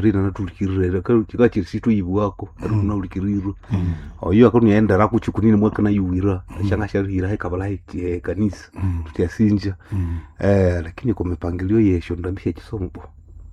rina natulikirire kikachirisitu ibu wako aruna ulikirirwe oyo akaniendera kuchikunini mwaka nayuwira shanga sharira hekabala he kanisa tutyasinja eh lakini kwa mipangilio yesho ndambisha chisomo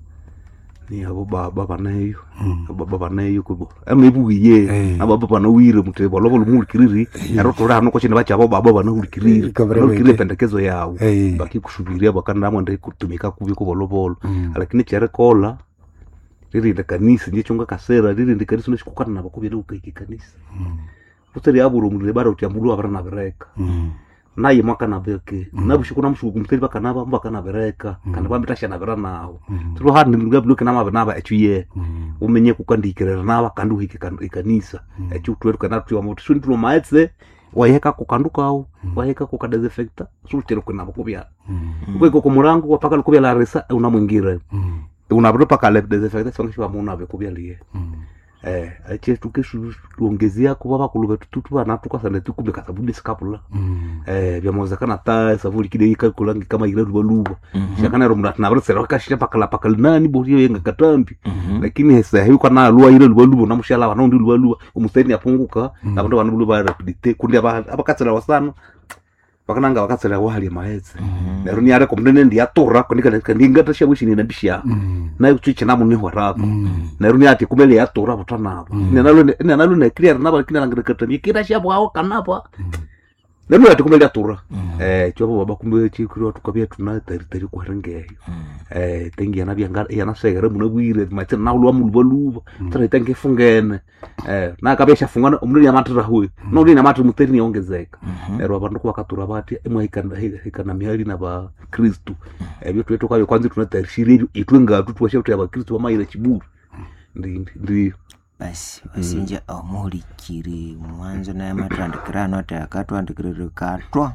ni abo baba banayo baba banayo kubo amebugiye Eh. ababa banawire mutebo lobo lumulikiriri ero turano ko chine bacha abo baba banawulikiriri Kabra banawulikirire wete. pendekezo yao Eh. bakikusubiria bakandamwe ndi kutumika kubi kubolobolo lakini cherekola ririnde kanisa ndiye chunga kasera ririnde kanisa nashikukana nabo kubira ukaiki kanisa utari aburo mulire bara uti amulu abara na bereka naye mwaka na beke nabushiku na mushuku mutari baka naba mbaka na bereka kana bambitasha na bera nawo turo handi ngablo kana mabe naba echuye umenye kukandikirira naba kandi uhike kan- ikanisa echu tweru kana tuwa moto shuni tuno maetse wayeka kukandukawo wayeka kukadesinfecta sulutero kwenabo kubya kweko kumurango wapaka lukubya la resa unamwingira unabro paka le desinfecta songeshiwa munabe kubya liye eh ache tukesu tuongezea kuba bakulu betu tutu bana tukasane tukumbe kasabuni sikapula eh byamozekana ta savuli kide ikakulangi kama ile ruba luba shakana ro mrat na brasera kashira pakala pakala nani bori yenga katambi lakini hesa hiyo kana lua ile luba luba namushala wana ndi luba luba umuseni apunguka na bantu bana luba rapidite kundi aba abakatsela wasana bakananga bakatsela wali maetse nero ni are komnene ndi atora kondika kandinga tasha wishini na bishya nayo kuchicha namu ni horako nero ni ati kumele yatora butanabo nenalo nenalo ne clear naba kina ngire katambi kira shabo hao kanapa nero ati kumele yatora eh chobo baba kumbe chikiro tukabia tuna tari tari kwa rangeyo eh tengi yana byanga yana segere muna bwire mate na ulwa mulwa luba tara tengi fungene eh na kabesha fungana umuri ya matara huyo no uri na matara muteri ni ongezeka nero abantu kwa katura bati emwe ikana ikana mihali na ba kristu ebyo twetu kwa kwanza tunatarishira ebyo itwe ngatu twashe tuya ba kristu bamayira chiburu ndi ndi basi wasinja omuhulikiri mwanzo naye matwandikirano ati akatwandikirire katwa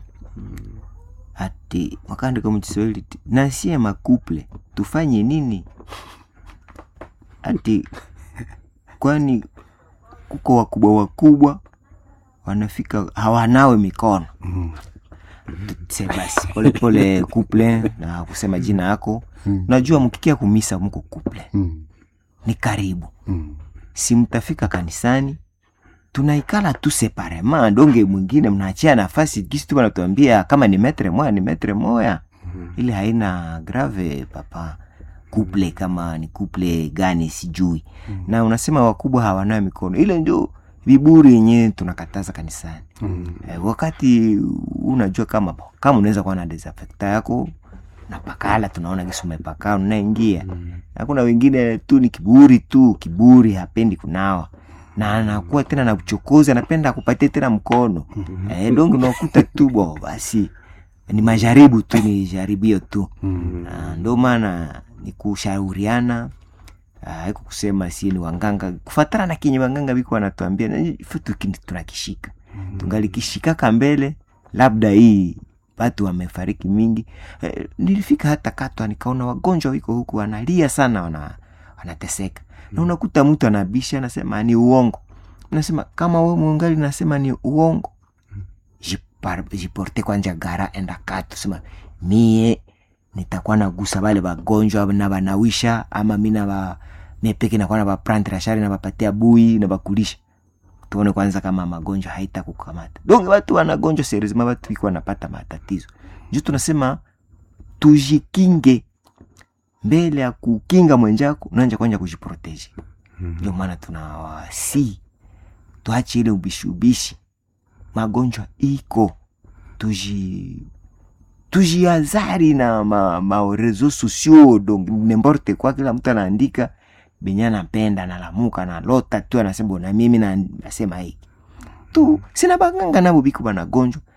ati mwakaandika muchiswahili ti nasie makuple tufanye nini ati kwani kuko wakubwa wakubwa wanafika hawanawe mikono se basi polepole kuple na kusema jina yako najua mkikia kumisa mko kuple ni karibu si mtafika kanisani tunaikala tu separema donge mwingine mnaachia nafasi kisi tu wanatuambia kama ni metre moya ni metre moya ili haina grave papa kuple kama ni kuple gani sijui na unasema wakubwa hawanayo mikono ile ndio viburi yenyewe tunakataza kanisani eh, wakati unajua kama kama unaweza kuwa na desinfecta yako na pakala tunaona kisi umepakala unaingia na kuna wengine tu ni kiburi tu kiburi hapendi kunawa na anakuwa tena na uchokozi anapenda akupatie tena mkono eh, donge unakuta tu bo basi ni majaribu tu ni jaribio tu Na ndo maana ni kushauriana haiko kusema si ni wanganga kufatana na kenye wanganga biko wanatuambia na ifo tuki- tunakishika tungalikishikaka mbele labda hii watu wamefariki mingi eh, nilifika hata katwa nikaona wagonjwa wiko huku wanalia sana wana, wanateseka na unakuta mtu anabisha anasema ni uongo nasema kama we mungali nasema ni uongo jipar- jiporte kwanja gara enda katu sema mie nitakuwa nagusa bale bagonjwa na banawisha ama mi naba mepeke nakuwa na baprante rashari na bapatia bui na bakulisha tuone kwanza kama magonjwa haita kukamata donge watu wanagonjwa serezima watu iko wanapata matatizo juu tunasema tujikinge mbele ya kukinga mwenjako unaanja kwanja kujiproteje ndio maana tunawasi tuache ile ubishi ubishi magonjwa iko tuji tujiazari na ma, ma reseaux sociaux donc nemborte kwa kila mtu anaandika benye anapenda nalamuka nalota tu anasema na mimi na- nasema hiki tu sina baganga nabo biko banagonjwa